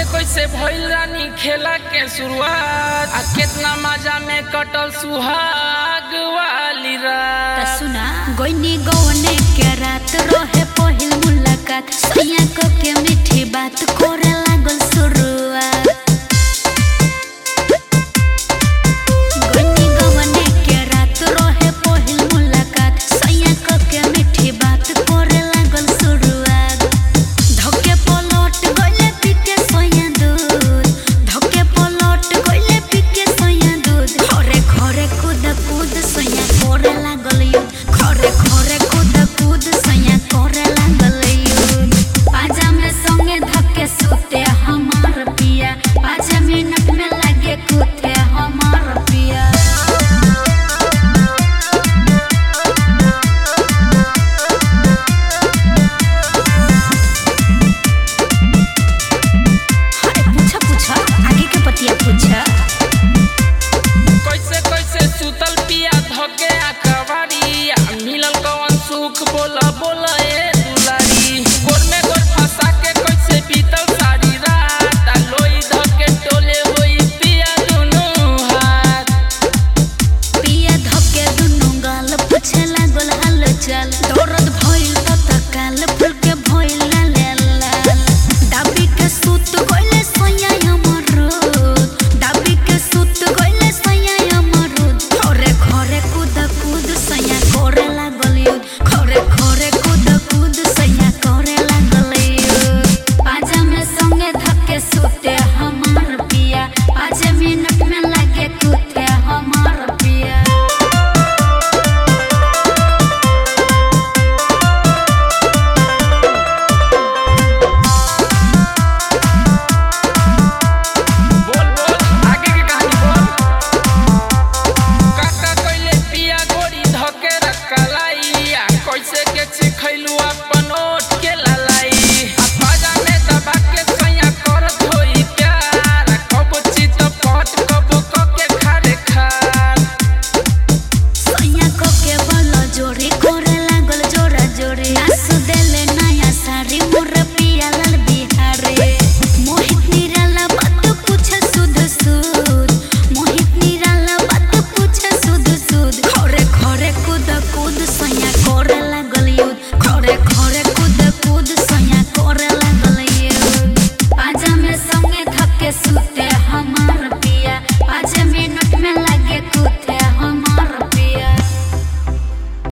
कैसे भइल रानी खेला के शुरुआत आ कितना मजा में कटल सुहाग वाली त रात सुना गोइनी गौने के रात रहे पहिल मुलाकात सैया को के मीठी बात करे लागल शुरुआत गोइनी गौने के रात रहे पहिल मुलाकात सैया को के मीठी बात करे लागल शुरुआत धोके पलट गइले पीके सैया दूध धोके पलट गइले पीके सैया दूध घरे घरे कूद कूद सैया करे लागल यू घरे घरे कूद कूद सैया करे लागल यू पाजा में संगे धके सुते हमार पिया पाँच मिनट में लगे कूथे हमार पिया अरे पूछा पूछा आगे के पतिया पूछा कैसे कैसे सुतल पिया धके आकवारी आ मिलल कौन सुख बोला बोला ए दुलारी गोर में गोर फंसा के कैसे बीतल सारी रात आ लोई धके टोले होई पिया दुनू हाथ पिया धके दुनु गाल पूछे लागल हाल चाल दर्द भइल त काल फुल के भइल लाल लाल दाबी के सुत गइले सोया